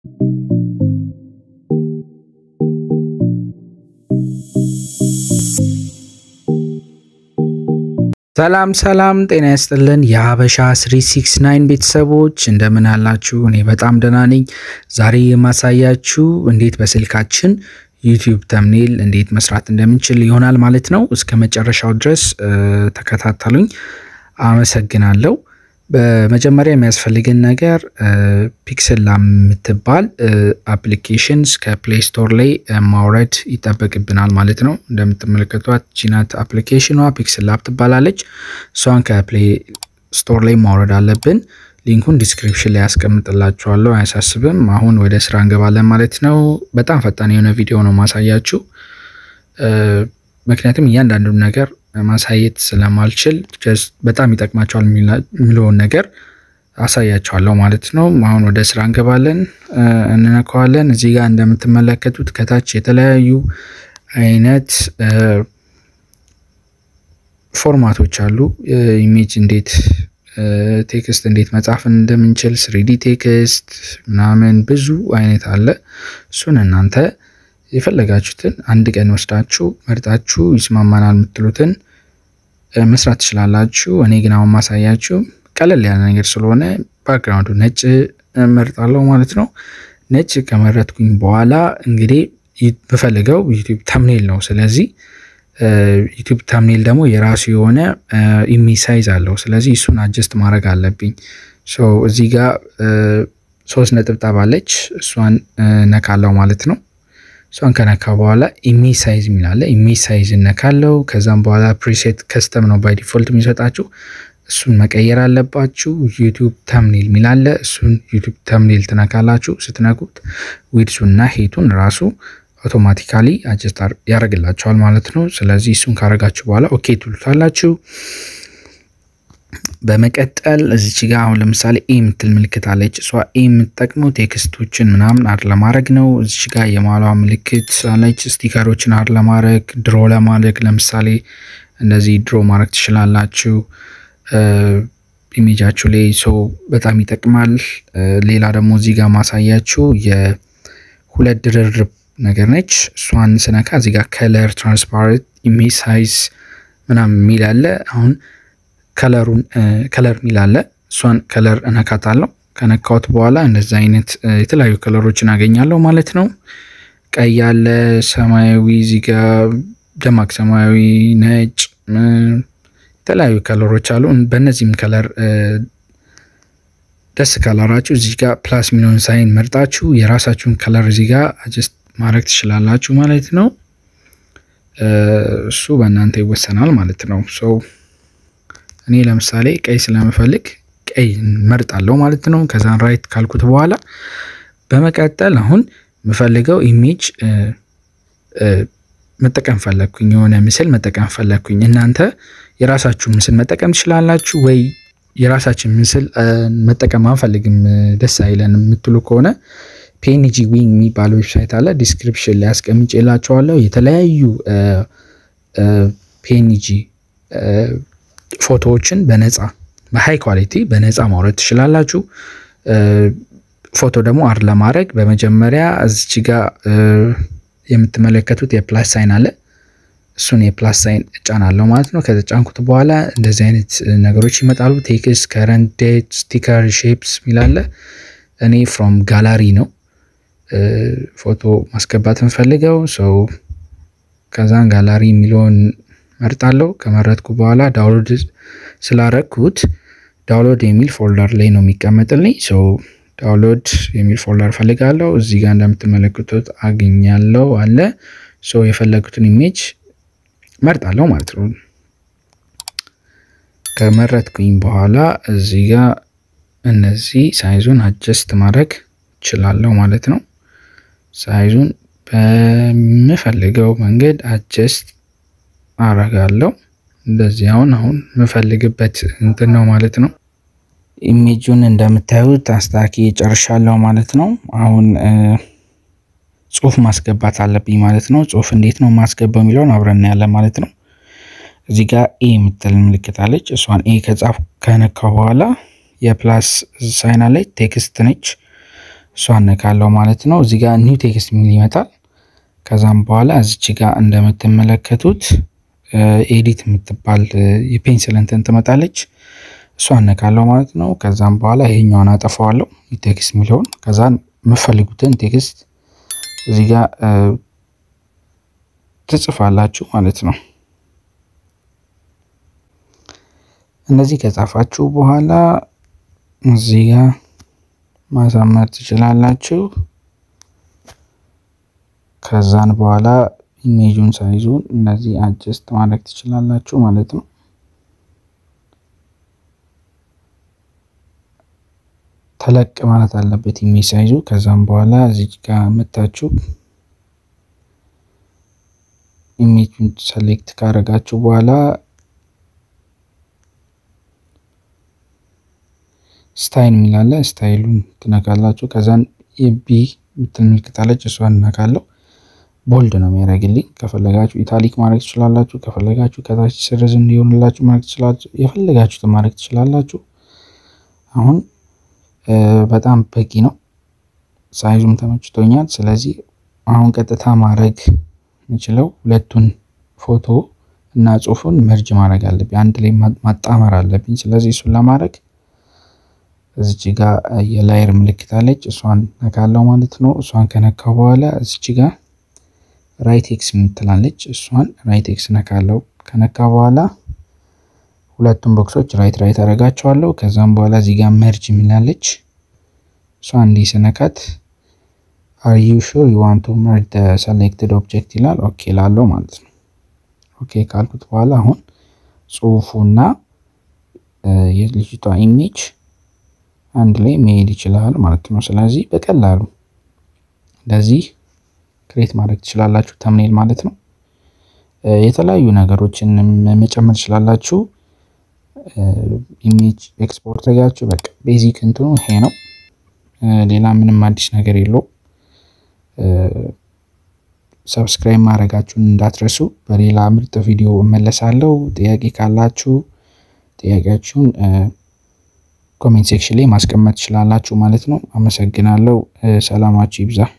ሰላም ሰላም፣ ጤና ይስጥልን የሀበሻ 369 ቤተሰቦች እንደምን አላችሁ? እኔ በጣም ደህና ነኝ። ዛሬ የማሳያችሁ እንዴት በስልካችን ዩቲዩብ ተምኔል እንዴት መስራት እንደምንችል ይሆናል ማለት ነው። እስከ መጨረሻው ድረስ ተከታተሉኝ። አመሰግናለሁ። በመጀመሪያ የሚያስፈልግን ነገር ፒክስል ላብ የምትባል አፕሊኬሽንስ ከፕሌይ ስቶር ላይ ማውረድ ይጠበቅብናል ማለት ነው። እንደምትመለከቷት ቺናት አፕሊኬሽኗ ፒክስል ላብ ትባላለች። እሷን ከፕሌይ ስቶር ላይ ማውረድ አለብን። ሊንኩን ዲስክሪፕሽን ላይ ያስቀምጥላችኋለሁ፣ አያሳስብም። አሁን ወደ ስራ እንገባለን ማለት ነው። በጣም ፈጣን የሆነ ቪዲዮ ነው ማሳያችሁ፣ ምክንያቱም እያንዳንዱን ነገር ማሳየት ስለማልችል በጣም ይጠቅማቸዋል የሚለውን ነገር አሳያቸዋለሁ ማለት ነው። አሁን ወደ ስራ እንገባለን፣ እንነካዋለን። እዚህ ጋር እንደምትመለከቱት ከታች የተለያዩ አይነት ፎርማቶች አሉ። ኢሜጅ እንዴት ቴክስት እንዴት መጻፍ እንደምንችል ስሪዲ ቴክስት ምናምን ብዙ አይነት አለ። እሱን እናንተ የፈለጋችሁትን አንድ ቀን ወስዳችሁ መርጣችሁ ይስማማናል የምትሉትን መስራት ትችላላችሁ። እኔ ግን አሁን ማሳያችሁ ቀለል ያለ ነገር ስለሆነ ባክግራውንዱ ነጭ መርጣለሁ ማለት ነው። ነጭ ከመረጥኩኝ በኋላ እንግዲህ ብፈልገው ዩቲዩብ ተምኔል ነው። ስለዚህ ዩቲዩብ ተምኔል ደግሞ የራሱ የሆነ ኢሜጅ ሳይዝ አለው። ስለዚህ እሱን አጀስት ማድረግ አለብኝ። እዚህ ጋር ሶስት ነጥብጣብ አለች። እሷን ነካለው ማለት ነው። እሷን ከነካ በኋላ ኢሜጅ ሳይዝ የሚላለ ኢሜጅ ሳይዝ እነካለው። ከዛም በኋላ ፕሪሴት ከስተም ነው ባይ ዲፎልት የሚሰጣችሁ እሱን መቀየር አለባችሁ። ዩቲዩብ ተምኔል የሚላለ እሱን ዩቲዩብ ተምኔል ትነካላችሁ። ስትነኩት ዊድሱና ሄቱን ራሱ አውቶማቲካሊ አጀስት ያደርግላቸዋል ማለት ነው። ስለዚህ እሱን ካረጋችሁ በኋላ ኦኬ ትሉታላችሁ። በመቀጠል እዚች ጋ አሁን ለምሳሌ ኤ የምትል ምልክት አለች። እሷ ኤ የምትጠቅመው ቴክስቶችን ምናምን አድ ለማድረግ ነው። እዚች ጋ የማሏ ምልክት አለች። ስቲከሮችን አድ ለማድረግ ድሮ ለማድረግ ለምሳሌ እንደዚህ ድሮ ማድረግ ትችላላችሁ ኢሜጃችሁ ላይ ሰው በጣም ይጠቅማል። ሌላ ደግሞ እዚህ ጋር ማሳያችሁ የሁለት ድርርብ ነገር ነች። እሷን ስነካ እዚህ ጋር ከለር ትራንስፓረንት ኢሜጅ ሳይዝ ምናምን የሚል አለ። አሁን ከለሩን ከለር የሚል አለ። እሷን ከለር እነካታለሁ። ከነካሁት በኋላ እንደዚህ አይነት የተለያዩ ከለሮችን አገኛለሁ ማለት ነው። ቀይ አለ፣ ሰማያዊ፣ እዚህ ጋር ደማቅ ሰማያዊ፣ ነጭ የተለያዩ ከለሮች አሉ። በእነዚህም ከለር ደስ ካላራችሁ እዚህ ጋር ፕላስ ሚሊዮን ሳይን መርጣችሁ የራሳችሁን ከለር እዚህ ጋር አጀስት ማድረግ ትችላላችሁ ማለት ነው። እሱ በእናንተ ይወሰናል ማለት ነው። ሰው እኔ ለምሳሌ ቀይ ስለምፈልግ ቀይ መርጣለሁ ማለት ነው። ከዛን ራይት ካልኩት በኋላ በመቀጠል አሁን የምፈልገው ኢሜጅ መጠቀም ፈለግኩኝ፣ የሆነ ምስል መጠቀም ፈለግኩኝ። እናንተ የራሳችሁ ምስል መጠቀም ትችላላችሁ ወይ የራሳችን ምስል መጠቀም አንፈልግም ደስ አይለንም የምትሉ ከሆነ ፒኤንጂ ዊንግ የሚባል ዌብሳይት አለ። ዲስክሪፕሽን ላይ አስቀምጬላችኋለሁ። የተለያዩ ፒኤንጂ ፎቶዎችን በነፃ በሃይ ኳሊቲ በነፃ ማውረድ ትችላላችሁ። ፎቶ ደግሞ አር ለማድረግ በመጀመሪያ እዚች ጋር የምትመለከቱት የፕላስ ሳይን አለ። እሱን የፕላስ ሳይን እጫናለሁ ማለት ነው። ከተጫንኩት በኋላ እንደዚህ አይነት ነገሮች ይመጣሉ። ቴክስት፣ ከረንት ዴት፣ ስቲከር፣ ሼፕስ ሚላለ እኔ ፍሮም ጋላሪ ነው ፎቶ ማስገባት እንፈልገው ሰው ከዛን ጋላሪ የሚለውን መርጣለሁ። ከመረጥኩ በኋላ ዳውንሎድ ስላረግኩት ዳውንሎድ የሚል ፎልደር ላይ ነው የሚቀመጥልኝ። ሰው ዳውንሎድ የሚል ፎልደር ፈልጋለሁ። እዚህ ጋር እንደምትመለከቱት አግኛለሁ አለ። ሰው የፈለጉትን ኢሜጅ መርጣለሁ ማለት ነው። ከመረጥኩኝ በኋላ እዚህ ጋር እነዚህ ሳይዙን አጀስት ማድረግ እችላለሁ ማለት ነው። ሳይዙን በምፈልገው መንገድ አጀስት አረጋለሁ። እንደዚህ አሁን አሁን የምፈልግበት እንትን ነው ማለት ነው። ኢሜጁን እንደምታዩት አስታኪ ጨርሻለሁ ማለት ነው። አሁን ጽሁፍ ማስገባት አለብኝ ማለት ነው። ጽሁፍ እንዴት ነው ማስገባው የሚለውን አብረን ያለን ማለት ነው። እዚህ ጋር ኤ የምትል ምልክት አለች። እሷን ኤ ከጻፍ ከነካ በኋላ የፕላስ ሳይን አለች፣ ቴክስት ነች። እሷን ነካለው ማለት ነው። እዚህ ጋር ኒው ቴክስት የሚል ይመጣል። ከዛም በኋላ እዚች ጋር እንደምትመለከቱት ኤዲት የምትባል የፔንስል እንትን ትመጣለች። እሷን ነካለው ማለት ነው። ከዛም በኋላ ይሄኛውን አጠፋዋለሁ ቴክስት የሚለውን ከዛ የምፈልጉትን ቴክስት እዚህ ጋር ትጽፋላችሁ ማለት ነው። እነዚህ ከጻፋችሁ በኋላ እዚህ ጋር ማሳመር ትችላላችሁ። ከዛን በኋላ ኢሜጁን ሳይዙን እነዚህ አጀስት ማድረግ ትችላላችሁ ማለት ነው። ተለቅ ማለት አለበት ኢሜጅ ሳይዙ። ከዛም በኋላ እዚህ ጋር መታችሁ ኢሜጁን ሰሌክት ካደረጋችሁ በኋላ ስታይል የሚላለ ስታይሉን ትነካላችሁ። ከዛን የቢ ምትል ምልክታለች እሷን እነካለሁ። ቦልድ ነው የሚያደርግልኝ። ከፈለጋችሁ ኢታሊክ ማድረግ ትችላላችሁ። ከፈለጋችሁ ከታች ስርዝ እንዲሆንላችሁ ማድረግ ትችላላችሁ። የፈለጋችሁትን ማድረግ ትችላላችሁ። አሁን በጣም በቂ ነው። ሳይዙም ተመችቶኛል። ስለዚህ አሁን ቀጥታ ማድረግ የምችለው ሁለቱን ፎቶ እና ጽሁፉን መርጅ ማድረግ አለብኝ፣ አንድ ላይ ማጣመር አለብኝ። ስለዚህ እሱን ለማድረግ እዚች ጋር የላየር ምልክት አለች። እሷን ነካለው ማለት ነው። እሷን ከነካው በኋላ እዚች ጋር ራይት ኤክስ የምትላለች እሷን ራይት ኤክስ ነካለው። ከነካ በኋላ ሁለቱም ቦክሶች ራይት ራይት አደርጋቸዋለሁ። ከዛም በኋላ እዚህ ጋር መርጅ የሚላለች እሷን እንዲህ ስነካት አር ዩ ሹር ዩ ዋንት ቱ መርጅ ሰሌክትድ ኦብጀክት ይላል። ኦኬ ላለው ማለት ነው። ኦኬ ካልኩት በኋላ አሁን ጽሁፉና የልጅቷ ኢሜጅ አንድ ላይ መሄድ ይችላል ማለት ነው። ስለዚህ በቀላሉ እንደዚህ ክሬት ማድረግ ትችላላችሁ። ተምኔል ማለት ነው። የተለያዩ ነገሮችን መጨመር ትችላላችሁ። ኢሜጅ ኤክስፖርት ጋችሁ በቃ ቤዚክ እንትኑ ይሄ ነው። ሌላ ምንም አዲስ ነገር የለው። ሰብስክራይብ ማድረጋችሁን እንዳትረሱ። በሌላ ምርጥ ቪዲዮ እመለሳለሁ። ጥያቄ ካላችሁ ጥያቄያችሁን ኮሜንት ሴክሽን ላይ ማስቀመጥ ትችላላችሁ ማለት ነው። አመሰግናለሁ። ሰላማችሁ ይብዛ።